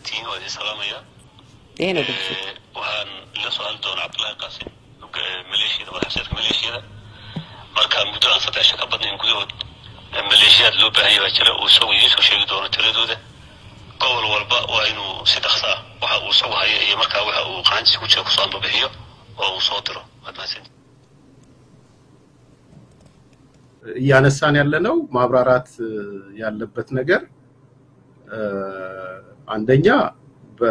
mahadsantihiin waa idin salaamaya ይሄ ነው ድምፁ። waxaan la su-aali doonaa cabdullaahi qaasim maleeshiyada madaxwasiirka maleeshiyada marka muddo aan saddex shan ka badnayn gudahood maleeshiyaad loo baahanya baa jira uu isagu idiin soo sheegi doono tiradooda gobol walba waa inuu si dhaqsa ah waxa uu isagu haya iyo markaa waxa uu qaantiisa ku jira kusoo ambabixiyo oo uu soo diro waad mahadsantihiin እያነሳን ያለነው ማብራራት እ፣ ያለበት ነገር እ፣ አንደኛ በ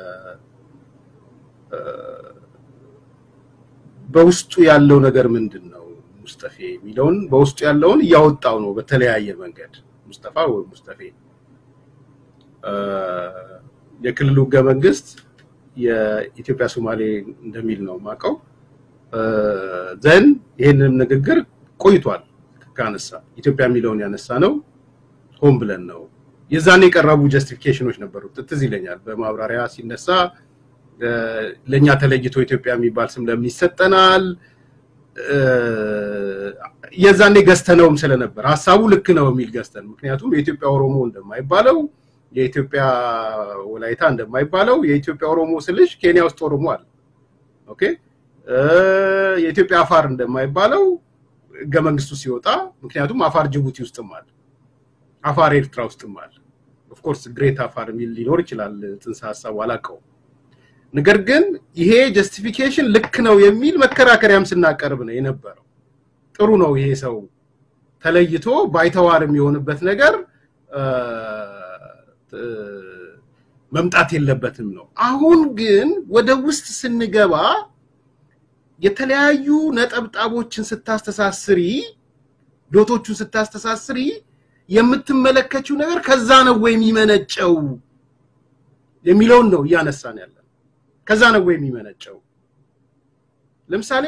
እ፣ በውስጡ ያለው ነገር ምንድን ነው ሙስጠፌ የሚለውን በውስጡ ያለውን እያወጣው ነው በተለያየ መንገድ ሙስጠፋ ወይ ሙስጠፌ እ፣ የክልሉ ህገ መንግስት የኢትዮጵያ ሶማሌ እንደሚል ነው የማውቀው ዘን ይህንን ንግግር ቆይቷል ካነሳ ኢትዮጵያ የሚለውን ያነሳ ነው ሆን ብለን ነው። የዛኔ የቀረቡ ጀስቲፊኬሽኖች ነበሩ። ትዝ ይለኛል በማብራሪያ ሲነሳ እ፣ ለእኛ ተለይቶ ኢትዮጵያ የሚባል ስም ለምን ይሰጠናል? እ፣ የዛኔ ገዝተነውም ስለነበር ሀሳቡ ልክ ነው የሚል ገዝተን፣ ምክንያቱም የኢትዮጵያ ኦሮሞ እንደማይባለው የኢትዮጵያ ወላይታ እንደማይባለው የኢትዮጵያ ኦሮሞ ስልሽ ኬንያ ውስጥ ኦሮሞ አለ። ኦኬ እ፣ የኢትዮጵያ አፋር እንደማይባለው ህገ መንግስቱ ሲወጣ ምክንያቱም አፋር ጅቡቲ ውስጥም አለ፣ አፋር ኤርትራ ውስጥም አለ። ኦፍኮርስ ግሬት አፋር የሚል ሊኖር ይችላል፣ ጽንሰ ሀሳቡ አላውቀውም። ነገር ግን ይሄ ጀስቲፊኬሽን ልክ ነው የሚል መከራከሪያም ስናቀርብ ነው የነበረው። ጥሩ ነው ይሄ ሰው ተለይቶ ባይተዋር የሚሆንበት ነገር እ፣ እ፣ መምጣት የለበትም ነው። አሁን ግን ወደ ውስጥ ስንገባ የተለያዩ ነጠብጣቦችን ስታስተሳስሪ ዶቶቹን ስታስተሳስሪ የምትመለከችው ነገር ከዛ ነው ወይ የሚመነጨው የሚለውን ነው እያነሳን ያለን። ከዛ ነው ወይ የሚመነጨው? ለምሳሌ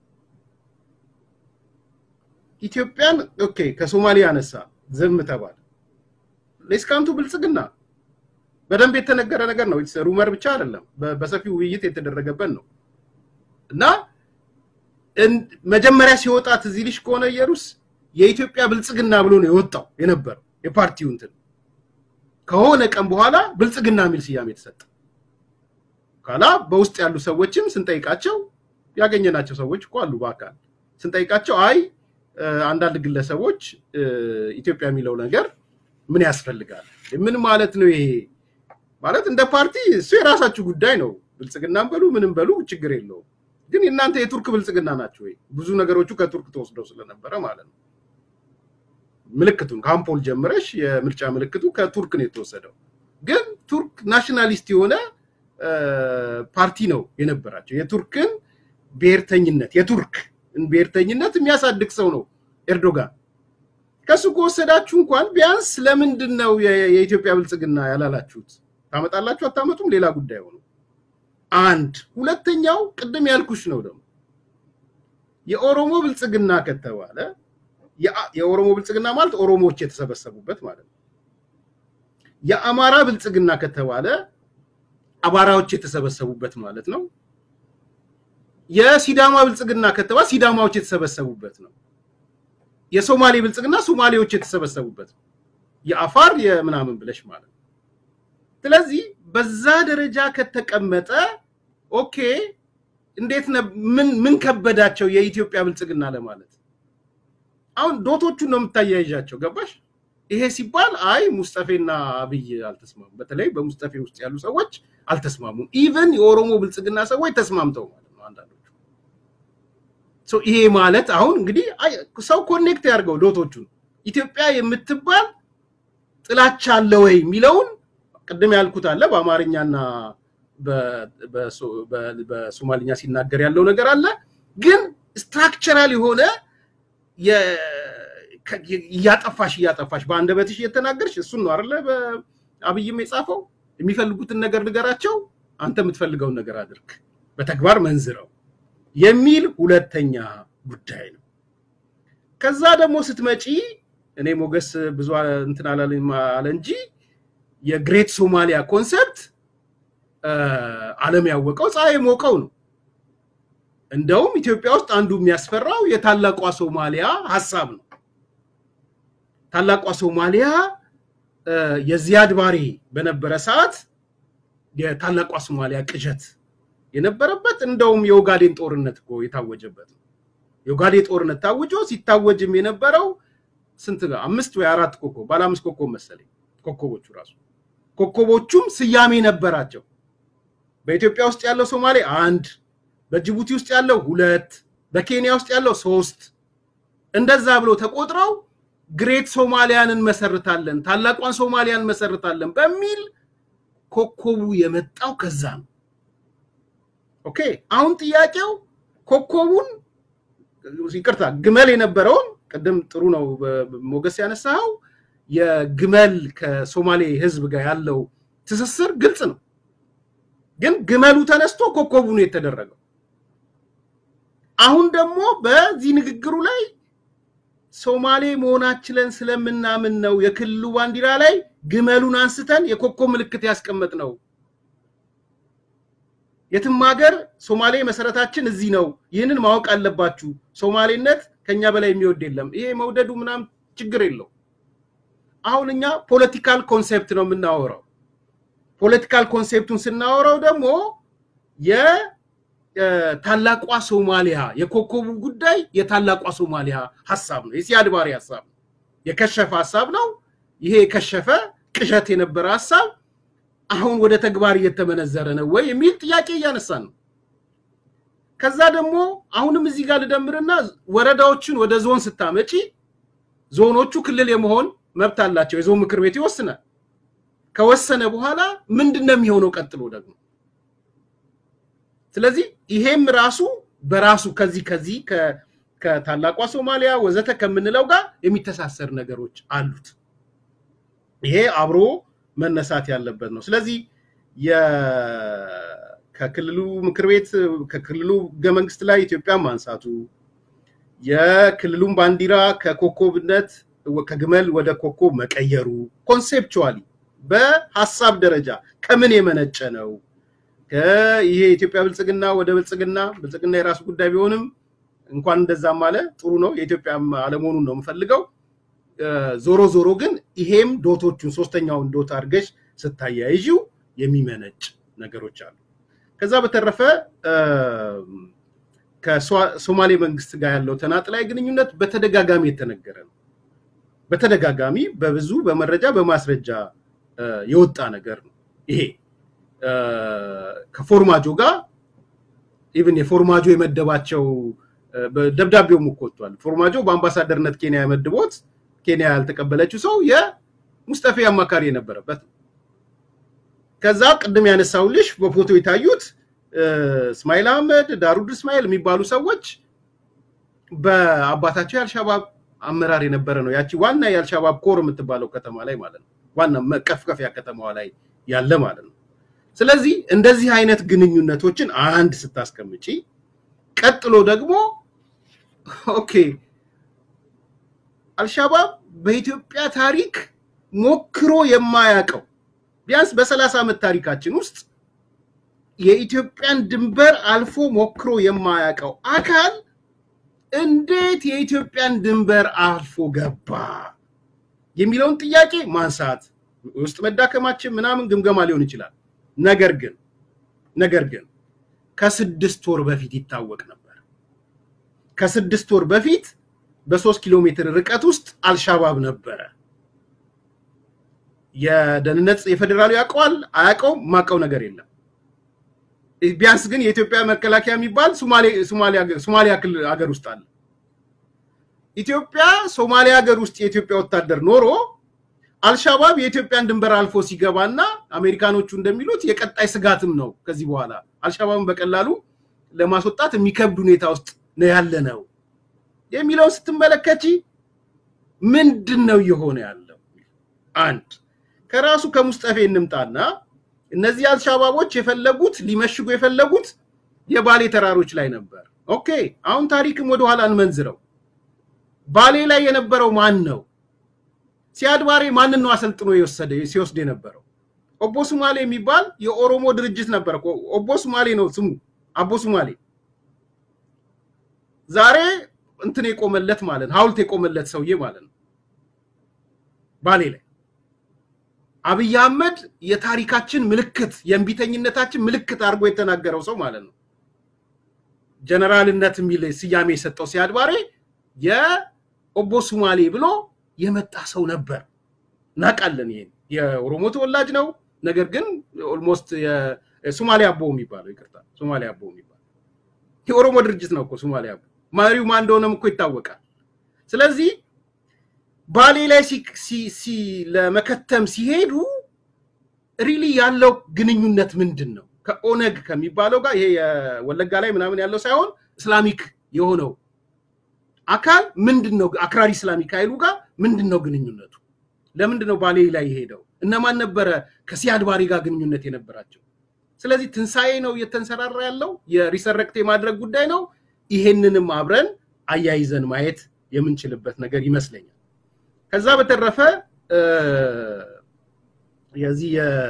ኢትዮጵያን ኦኬ ከሶማሊያ አነሳ ዝም ተባለ። ሌስካንቱ ብልጽግና በደንብ የተነገረ ነገር ነው። ሩመር ብቻ አይደለም፣ በ- በሰፊው ውይይት የተደረገበት ነው እና እን- መጀመሪያ ሲወጣ ትዝ ይልሽ ከሆነ ኢየሩስ የኢትዮጵያ ብልጽግና ብሎ ነው የወጣው የነበረው የፓርቲው እንትን ከሆነ ቀን በኋላ ብልጽግና የሚል ስያሜ የተሰጠ ካላ በውስጥ ያሉ ሰዎችም ስንጠይቃቸው ያገኘናቸው ሰዎች እኮ አሉ በአካል ስንጠይቃቸው አይ እ፣ አንዳንድ ግለሰቦች እ፣ ኢትዮጵያ የሚለው ነገር ምን ያስፈልጋል ምን ማለት ነው ይሄ ማለት እንደ ፓርቲ እሱ የራሳችሁ ጉዳይ ነው ብልጽግናም በሉ ምንም በሉ ችግር የለውም ግን እናንተ የቱርክ ብልጽግና ናቸው ወይ? ብዙ ነገሮቹ ከቱርክ ተወስደው ስለነበረ ማለት ነው። ምልክቱን ከአምፖል ጀምረሽ የምርጫ ምልክቱ ከቱርክ ነው የተወሰደው። ግን ቱርክ ናሽናሊስት የሆነ እ፣ ፓርቲ ነው የነበራቸው። የቱርክን ብሔርተኝነት የቱርክ ብሔርተኝነት የሚያሳድግ ሰው ነው ኤርዶጋን። ከሱ ከወሰዳችሁ እንኳን ቢያንስ ለምንድን ነው የ- የኢትዮጵያ ብልጽግና ያላላችሁት? ታመጣላችሁ አታመጡም? ሌላ ጉዳይ ሆኖ አንድ ሁለተኛው ቅድም ያልኩሽ ነው ደግሞ የኦሮሞ ብልጽግና ከተባለ የአ- የኦሮሞ ብልጽግና ማለት ኦሮሞዎች የተሰበሰቡበት ማለት ነው። የአማራ ብልጽግና ከተባለ አማራዎች የተሰበሰቡበት ማለት ነው። የሲዳማ ብልጽግና ከተባለ ሲዳማዎች የተሰበሰቡበት ነው። የሶማሌ ብልጽግና ሶማሌዎች የተሰበሰቡበት ነው። የአፋር የምናምን ብለሽ ማለት ነው። ስለዚህ በዛ ደረጃ ከተቀመጠ ኦኬ፣ እንዴት ነ- ምን ምን ከበዳቸው የኢትዮጵያ ብልጽግና ለማለት አሁን ዶቶቹን ነው የምታያይዣቸው። ገባሽ? ይሄ ሲባል አይ ሙስጠፌና አብይ አልተስማሙም። በተለይ በሙስጠፌ ውስጥ ያሉ ሰዎች አልተስማሙም። ኢቨን የኦሮሞ ብልጽግና ሰዎች ተስማምተው ማለት ነው አንዳንዶቹ። ሶ ይሄ ማለት አሁን እንግዲህ አይ ሰው ኮኔክት ያድርገው ዶቶቹን ኢትዮጵያ የምትባል ጥላቻ አለ ወይ የሚለውን ቅድም ያልኩት አለ በአማርኛና በ- በሶ- በ- በሶማሊኛ ሲናገር ያለው ነገር አለ። ግን ስትራክቸራል የሆነ የ- ከ- እያጠፋሽ እያጠፋሽ በአንደበትሽ እየተናገርሽ እሱን ነው አይደለ በአብይም የጻፈው የሚፈልጉትን ነገር ንገራቸው፣ አንተ የምትፈልገውን ነገር አድርግ፣ በተግባር መንዝረው የሚል ሁለተኛ ጉዳይ ነው። ከዛ ደግሞ ስትመጪ እኔ ሞገስ ብዙ አለ- እንትን አላለኝ አለ እንጂ የግሬት ሶማሊያ ኮንሰፕት ዓለም ያወቀው ፀሐይ የሞቀው ነው። እንደውም ኢትዮጵያ ውስጥ አንዱ የሚያስፈራው የታላቋ ሶማሊያ ሀሳብ ነው። ታላቋ ሶማሊያ እ፣ የዚያድ ባሬ በነበረ ሰዓት የታላቋ ሶማሊያ ቅዠት የነበረበት እንደውም የኦጋዴን ጦርነት እኮ የታወጀበት ነው። የኦጋዴን ጦርነት ታውጆ ሲታወጅም የነበረው ስንት ጋር አምስት ወይ አራት ኮከብ ባለ አምስት ኮከብ መሰለኝ ኮከቦቹ ራሱ ኮከቦቹም ስያሜ ነበራቸው። በኢትዮጵያ ውስጥ ያለው ሶማሌ አንድ፣ በጅቡቲ ውስጥ ያለው ሁለት፣ በኬንያ ውስጥ ያለው ሶስት እንደዛ ብሎ ተቆጥረው ግሬት ሶማሊያን እንመሰርታለን፣ ታላቋን ሶማሊያን እንመሰርታለን በሚል ኮከቡ የመጣው ከዛ ነው። ኦኬ አሁን ጥያቄው ኮከቡን ይቅርታ ግመል የነበረውን ቅድም ጥሩ ነው ሞገስ ያነሳው የግመል ከሶማሌ ህዝብ ጋር ያለው ትስስር ግልጽ ነው። ግን ግመሉ ተነስቶ ኮከቡ ነው የተደረገው። አሁን ደግሞ በዚህ ንግግሩ ላይ ሶማሌ መሆናችንን ስለምናምን ነው የክልሉ ባንዲራ ላይ ግመሉን አንስተን የኮከብ ምልክት ያስቀመጥ ነው። የትም ሀገር ሶማሌ መሰረታችን እዚህ ነው። ይህንን ማወቅ አለባችሁ። ሶማሌነት ከኛ በላይ የሚወድ የለም። ይሄ መውደዱ ምናምን ችግር የለው። አሁን እኛ ፖለቲካል ኮንሴፕት ነው የምናወራው። ፖለቲካል ኮንሴፕቱን ስናወራው ደግሞ የታላቋ ሶማሊያ የኮከቡ ጉዳይ የታላቋ ሶማሊያ ሀሳብ ነው። የሲያድ ባሬ ሀሳብ ነው። የከሸፈ ሀሳብ ነው። ይሄ የከሸፈ ቅዠት የነበረ ሀሳብ አሁን ወደ ተግባር እየተመነዘረ ነው ወይ የሚል ጥያቄ እያነሳን ነው። ከዛ ደግሞ አሁንም እዚህ ጋር ልደምርና ወረዳዎችን ወደ ዞን ስታመጪ ዞኖቹ ክልል የመሆን መብት አላቸው። የዞን ምክር ቤት ይወስናል። ከወሰነ በኋላ ምንድን ነው የሚሆነው ቀጥሎ ደግሞ? ስለዚህ ይሄም ራሱ በራሱ ከዚህ ከዚህ ከታላቋ ሶማሊያ ወዘተ ከምንለው ጋር የሚተሳሰር ነገሮች አሉት። ይሄ አብሮ መነሳት ያለበት ነው። ስለዚህ ከክልሉ ምክር ቤት ከክልሉ ህገ መንግስት ላይ ኢትዮጵያ ማንሳቱ የክልሉን ባንዲራ ከኮከብነት ከግመል ወደ ኮከብ መቀየሩ ኮንሴፕቹዋሊ በሀሳብ ደረጃ ከምን የመነጨ ነው? ይሄ የኢትዮጵያ ብልጽግና ወደ ብልጽግና ብልጽግና የራሱ ጉዳይ ቢሆንም እንኳን እንደዛም አለ ጥሩ ነው። የኢትዮጵያ አለመሆኑን ነው የምፈልገው። ዞሮ ዞሮ ግን ይሄም ዶቶቹን ሶስተኛውን ዶት አድርገሽ ስታያይዥው የሚመነጭ ነገሮች አሉ። ከዛ በተረፈ ከሶማሌ መንግስት ጋር ያለው ተናጥላዊ ግንኙነት በተደጋጋሚ የተነገረ ነው። በተደጋጋሚ በብዙ በመረጃ በማስረጃ የወጣ ነገር ነው። ይሄ ከፎርማጆ ጋር ኢቭን የፎርማጆ የመደባቸው ደብዳቤውም እኮ ወጥቷል። ፎርማጆ በአምባሳደርነት ኬንያ የመድቦት ኬንያ ያልተቀበለችው ሰው የሙስጠፌ አማካሪ የነበረበት ነው። ከዛ ቅድም ያነሳውልሽ በፎቶ የታዩት እስማኤል አህመድ፣ ዳሩድ እስማኤል የሚባሉ ሰዎች በአባታቸው የአልሻባብ አመራር የነበረ ነው። ያቺ ዋና የአልሻባብ ኮር የምትባለው ከተማ ላይ ማለት ነው። ዋና መቀፍቀፊያ ከተማዋ ላይ ያለ ማለት ነው። ስለዚህ እንደዚህ አይነት ግንኙነቶችን አንድ ስታስቀምጪ፣ ቀጥሎ ደግሞ ኦኬ አልሻባብ በኢትዮጵያ ታሪክ ሞክሮ የማያውቀው ቢያንስ በሰላሳ ዓመት ታሪካችን ውስጥ የኢትዮጵያን ድንበር አልፎ ሞክሮ የማያውቀው አካል እንዴት የኢትዮጵያን ድንበር አልፎ ገባ የሚለውን ጥያቄ ማንሳት ውስጥ መዳከማችን ምናምን ግምገማ ሊሆን ይችላል። ነገር ግን ነገር ግን ከስድስት ወር በፊት ይታወቅ ነበር። ከስድስት ወር በፊት በሶስት ኪሎ ሜትር ርቀት ውስጥ አልሻባብ ነበረ። የደህንነት የፌዴራሉ ያውቀዋል አያውቀውም፣ ማውቀው ነገር የለም። ቢያንስ ግን የኢትዮጵያ መከላከያ የሚባል ሶማሊያ ክልል ሀገር ውስጥ አለ። ኢትዮጵያ ሶማሊያ ሀገር ውስጥ የኢትዮጵያ ወታደር ኖሮ አልሻባብ የኢትዮጵያን ድንበር አልፎ ሲገባና አሜሪካኖቹ እንደሚሉት የቀጣይ ስጋትም ነው። ከዚህ በኋላ አልሻባብን በቀላሉ ለማስወጣት የሚከብድ ሁኔታ ውስጥ ነው ያለ ነው የሚለውን ስትመለከቺ ምንድን ነው እየሆነ ያለው? አንድ ከራሱ ከሙስጠፌ እንምጣና እነዚህ አልሻባቦች የፈለጉት ሊመሽጉ የፈለጉት የባሌ ተራሮች ላይ ነበር። ኦኬ አሁን ታሪክም ወደኋላ እንመንዝረው። ባሌ ላይ የነበረው ማን ነው? ሲያድ ባሬ ማንን ነው አሰልጥኖ የወሰደ ሲወስድ የነበረው? ኦቦ ሱማሌ የሚባል የኦሮሞ ድርጅት ነበር። ኦቦ ሱማሌ ነው ስሙ፣ አቦ ሱማሌ። ዛሬ እንትን የቆመለት ማለት ነው፣ ሐውልት የቆመለት ሰውዬ ማለት ነው ባሌ ላይ። አብይ አህመድ የታሪካችን ምልክት የእምቢተኝነታችን ምልክት አድርጎ የተናገረው ሰው ማለት ነው። ጀነራልነት የሚል ስያሜ የሰጠው ሲያድ ባሬ የኦቦ ሱማሌ ብሎ የመጣ ሰው ነበር። እናውቃለን። ይሄን የኦሮሞ ተወላጅ ነው። ነገር ግን ኦልሞስት ሱማሌ አቦ የሚባለው ይቅርታ፣ ሱማሌ አቦ የሚባለው የኦሮሞ ድርጅት ነው እኮ ሱማሌ አቦ። መሪው ማን እንደሆነም እኮ ይታወቃል። ስለዚህ ባሌ ላይ ለመከተም ሲሄዱ ሪሊ ያለው ግንኙነት ምንድን ነው? ከኦነግ ከሚባለው ጋር ይሄ የወለጋ ላይ ምናምን ያለው ሳይሆን እስላሚክ የሆነው አካል ምንድን ነው? አክራሪ እስላሚክ ኃይሉ ጋር ምንድን ነው ግንኙነቱ? ለምንድን ነው ባሌ ላይ የሄደው? እነማን ነበረ ከሲያድ ባሬ ጋር ግንኙነት የነበራቸው? ስለዚህ ትንሣኤ ነው እየተንሰራራ ያለው የሪሰረክት የማድረግ ጉዳይ ነው። ይሄንንም አብረን አያይዘን ማየት የምንችልበት ነገር ይመስለኛል። ከዛ በተረፈ የዚህ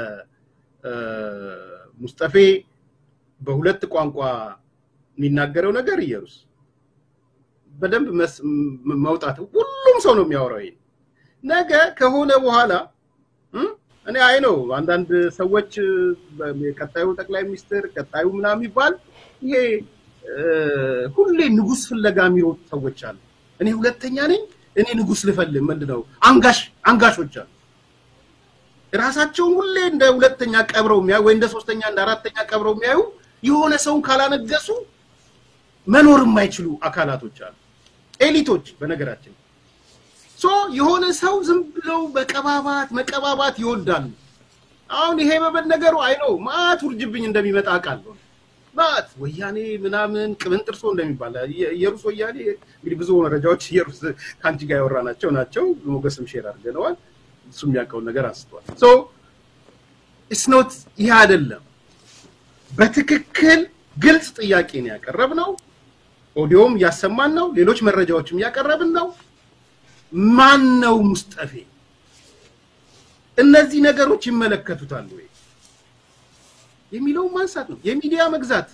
የሙስጠፌ በሁለት ቋንቋ የሚናገረው ነገር እየሩስ በደንብ መውጣት ሁሉም ሰው ነው የሚያወራው። ይሄ ነገ ከሆነ በኋላ እኔ አይ ነው አንዳንድ ሰዎች ቀጣዩ ጠቅላይ ሚኒስትር ቀጣዩ ምናምን የሚባል ይሄ ሁሌ ንጉስ ፍለጋ የሚሮጡ ሰዎች አሉ። እኔ ሁለተኛ ነኝ፣ እኔ ንጉስ ልፈልግ ምንድን ነው አንጋሽ አንጋሾች አሉ። ራሳቸውን ሁሌ እንደ ሁለተኛ ቀብረው የሚያዩ ወይ እንደ ሶስተኛ እንደ አራተኛ ቀብረው የሚያዩ የሆነ ሰውን ካላነገሱ መኖር የማይችሉ አካላቶች አሉ። ኤሊቶች በነገራችን ሶ የሆነ ሰው ዝም ብለው መቀባባት መቀባባት ይወዳሉ። አሁን ይሄ በመነገሩ አይ ነው ማት ውርጅብኝ እንደሚመጣ አውቃለሁ። ማት ወያኔ ምናምን ቅብን ጥርሶ እንደሚባል የሩስ ወያኔ እንግዲህ ብዙ መረጃዎች የሩስ ከአንቺ ጋር ያወራናቸው ናቸው። ሞገስም ሼር አድርገነዋል። እሱ የሚያውቀውን ነገር አንስቷል። ሶ ኢስኖት ይሄ አይደለም። በትክክል ግልጽ ጥያቄ ነው ያቀረብነው። ኦዲዮም እያሰማን ነው። ሌሎች መረጃዎችም እያቀረብን ነው። ማን ነው ሙስጠፌ? እነዚህ ነገሮች ይመለከቱታል ወይ የሚለውን ማንሳት ነው። የሚዲያ መግዛት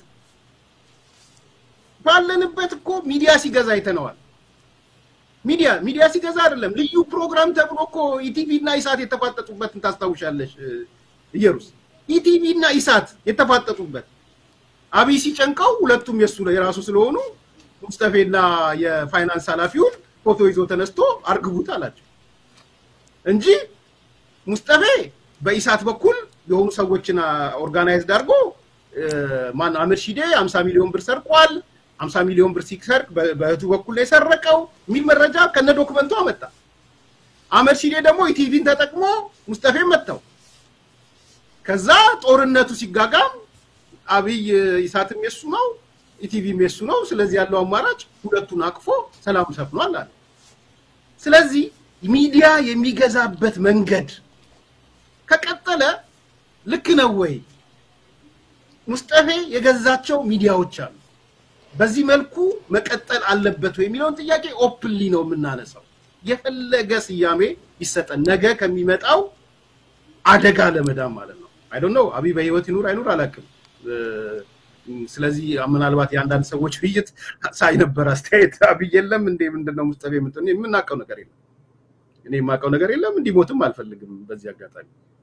ባለንበት እኮ ሚዲያ ሲገዛ አይተነዋል። ሚዲያ ሚዲያ ሲገዛ አይደለም ልዩ ፕሮግራም ተብሎ እኮ ኢቲቪ እና ኢሳት የተፋጠጡበትን ታስታውሻለሽ? እየሩስ ኢቲቪ እና ኢሳት የተፋጠጡበት አብይ ሲጨንቀው ሁለቱም የሱ የራሱ ስለሆኑ ሙስጠፌና የፋይናንስ ኃላፊውን ፎቶ ይዞ ተነስቶ አርግቡት አላቸው እንጂ ሙስጠፌ በኢሳት በኩል የሆኑ ሰዎችን ኦርጋናይዝድ አድርጎ ማን አምር ሺዴ 50 ሚሊዮን ብር ሰርቋል፣ 50 ሚሊዮን ብር ሲሰርቅ በእህቱ በኩል ነው የሰረቀው የሚል መረጃ ከነ ዶክመንቱ አመጣ። አመር ሺዴ ደግሞ ኢቲቪን ተጠቅሞ ሙስጠፌ መታው። ከዛ ጦርነቱ ሲጋጋም አብይ ኢሳትም የሱ ነው ኢቲቪም የሱ ነው። ስለዚህ ያለው አማራጭ ሁለቱን አቅፎ ሰላም ሰፍኗል አለ። ስለዚህ ሚዲያ የሚገዛበት መንገድ ከቀጠለ ልክ ነው ወይ? ሙስጠፌ የገዛቸው ሚዲያዎች አሉ። በዚህ መልኩ መቀጠል አለበት ወይ የሚለውን ጥያቄ ኦፕንሊ ነው የምናነሳው። የፈለገ ስያሜ ይሰጠን ነገ ከሚመጣው አደጋ ለመዳን ማለት ነው። አይ ዶንት ኖ አብይ በህይወት ይኑር አይኑር አላውቅም። ስለዚህ ምናልባት የአንዳንድ ሰዎች ውይይት ሳይ ነበር አስተያየት አብይ የለም እንዴ ምንድነው ሙስጠፌ ምንድን የምናውቀው ነገር የለም። እኔ የማውቀው ነገር የለም። እንዲሞትም አልፈልግም። በዚህ አጋጣሚ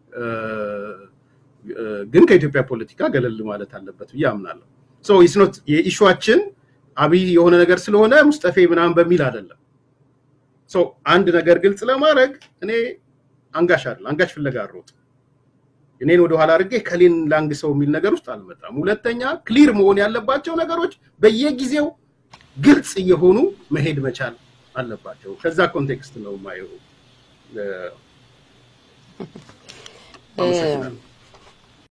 ግን ከኢትዮጵያ ፖለቲካ ገለል ማለት አለበት ብዬ አምናለሁ። ሶ ኢስኖት የኢሹዋችን አብይ የሆነ ነገር ስለሆነ ሙስጠፌ ምናምን በሚል አይደለም። ሶ አንድ ነገር ግልጽ ለማድረግ እኔ አንጋሽ አይደል አንጋሽ ፍለጋ አሮጥ እኔን ወደኋላ አድርጌ ከሌን ላንግ ሰው የሚል ነገር ውስጥ አልመጣም። ሁለተኛ ክሊር መሆን ያለባቸው ነገሮች በየጊዜው ግልጽ እየሆኑ መሄድ መቻል አለባቸው። ከዛ ኮንቴክስት ነው ማየው።